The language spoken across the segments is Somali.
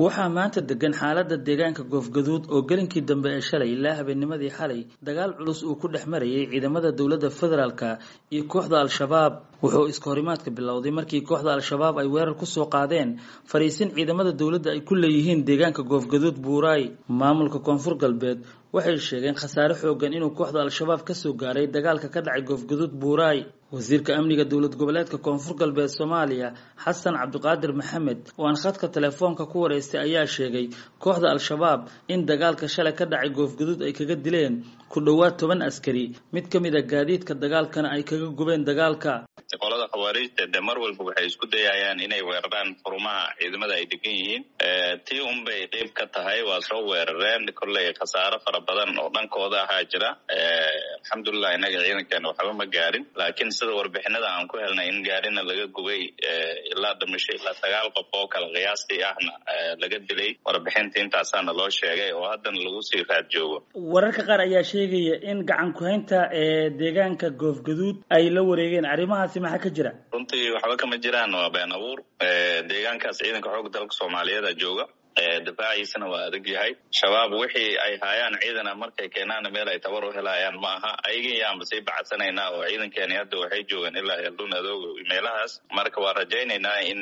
waxaa maanta degan xaalada deegaanka goofgaduud oo gelinkii dambe ee shalay ilaa habeennimadii xalay dagaal culus uu ku dhex marayay ciidamada dowladda federaalka iyo kooxda al-shabaab wuxuu iskahorimaadka bilowday markii kooxda al-shabaab ay weerar kusoo qaadeen fariisin ciidamada dowladda ay ku leeyihiin deegaanka goofgaduud buuraay maamulka koonfur galbeed waxay sheegeen khasaare xoogan inuu kooxda al-shabaab kasoo gaaray dagaalka ka dhacay goofgaduud buuraay wasiirka amniga dowlad goboleedka koonfur galbeed soomaaliya xasan cabdiqaadir maxamed oo aan khadka telefoonka ku wareystay ayaa sheegay kooxda al-shabaab in dagaalka shalay ka dhacay goofgaduud ay kaga dileen ku dhowaad toban askari mid ka mid a gaadiidka dagaalkana ay kaga gubeen dagaalka qolada khawaariijta de mar walba waxay isku dayayaan inay weeraraan xurumaha ciidamada ay degan yihiin tii unbay qeyb ka tahay waa soo weerareen kolley khasaaro fara badan oo dhankooda ahaa jira alxamdulilah innaga ciidankeena waxba ma gaarin laakiin sida warbixinada aan ku helnay in gaarina laga gubay ilaa dhimasho ilaa sagaal qof oo kale qiyaastii ahna laga dilay warbixinta intaasaana loo sheegay oo haddana lagu sii raad joogo wararka qaar ayaa sheegaya in gacan ku-haynta ee deegaanka goofgaduud ay la wareegeen arrimahaasi maxaa ka jira runtii waxba kama jiraan waa been abuur deegaankaas ciidanka xoogga dalka soomaaliyeeda jooga difaaciisana waa adag yahay shabaab wixii ay haayaan ciidana markay keenaana meel ay tabar u helayaan ma aha ayagii yaanba sii bacadsanaynaa oo ciidankeeni hadda waxay joogaan ilaa eldun adoogo meelahaas marka waa rajaynaynaa in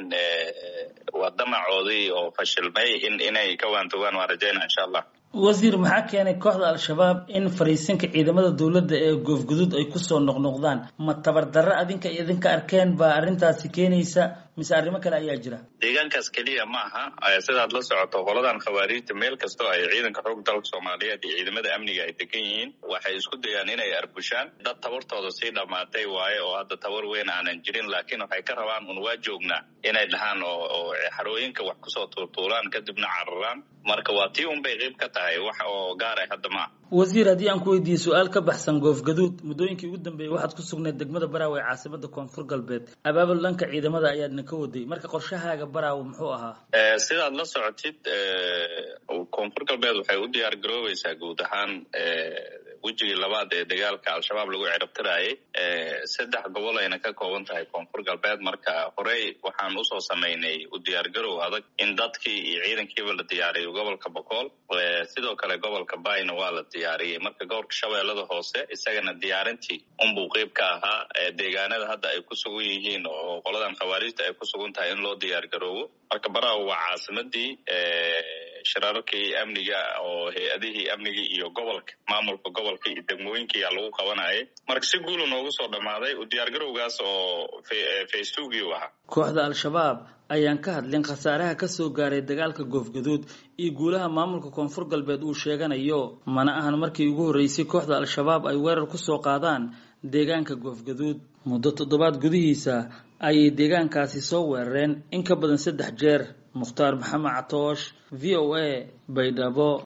waa damacoodii oo fashilmay in inay ka waantogaan waan rajaynaa insha allah wasiir maxaa keenay kooxda al-shabaab in fariisinka ciidamada dowladda ee goofguduud ay kusoo noqnoqdaan ma tabardarro adinka idinka arkeen baa arrintaasi keenaysa mise arrimo kale ayaa jira deegaankaas keliya ma aha sidaad la socoto qoladan khawaariijta meel kastoo ay ciidanka xoog dalka soomaaliyeed iyo ciidamada amniga ay degan yihiin waxay isku dayaan inay arbushaan dad tabartooda sii dhammaatay waaye oo hadda tabar weyn aanan jirin laakiin waxay ka rabaan un waa joognaa inay dhahaan oo xarooyinka wax kusoo tuurtuuraan kadibna cararaan marka waa tii unbay qeyb ka tahay wax oo gaaray hadda maa wasiir haddii aan ku weydiiyey su-aal ka baxsan goofgaduud muddooyinkii ugu dambeeyey waxaad ku sugnayd degmada baraawe ee caasimada koonfur galbeed abaabul dhanka ciidamada ayaadna ka waday marka qorshahaaga baraawe muxuu ahaa sidaad la socotid koonfur galbeed waxay u diyaar garoobaysaa guud ahaan wejigii labaad ee dagaalka al-shabaab lagu cirabtiraayay saddex gobol ayna ka kooban tahay koonfur galbeed marka horey waxaan usoo samaynay u diyaargarow adag in dadkii iyo ciidankiiba la diyaariyo gobolka bokool sidoo kale gobolka bayna waa la diyaariyey marka gobolka shabeellada hoose isagana diyaarintii unbuu qeyb ka ahaa deegaanada hadda ay ku sugan yihiin oo qoladan khawaariijta ay ku sugan tahay in loo diyaargaroobo marka baraawo waa caasimadii shirarkii amniga oo hay-adihii amnigii iyo gobolka maamulka gobolka iyo degmooyinkiiyaa lagu qabanayay marka si guula noogu soo dhammaaday u diyaargarowgaas oo faystugii u ahaa kooxda al-shabaab ayaan ka hadlin khasaaraha kasoo gaaray dagaalka goofgaduud iyo guulaha maamulka koonfur galbeed uu sheeganayo mana ahan markii ugu horreysay kooxda al-shabaab ay weerar kusoo qaadaan deegaanka goofgaduud muddo toddobaad gudihiisa ayay deegaankaasi soo weerareen in ka badan saddex jeer mukhtaar maxamed catoosh v o a baydhabo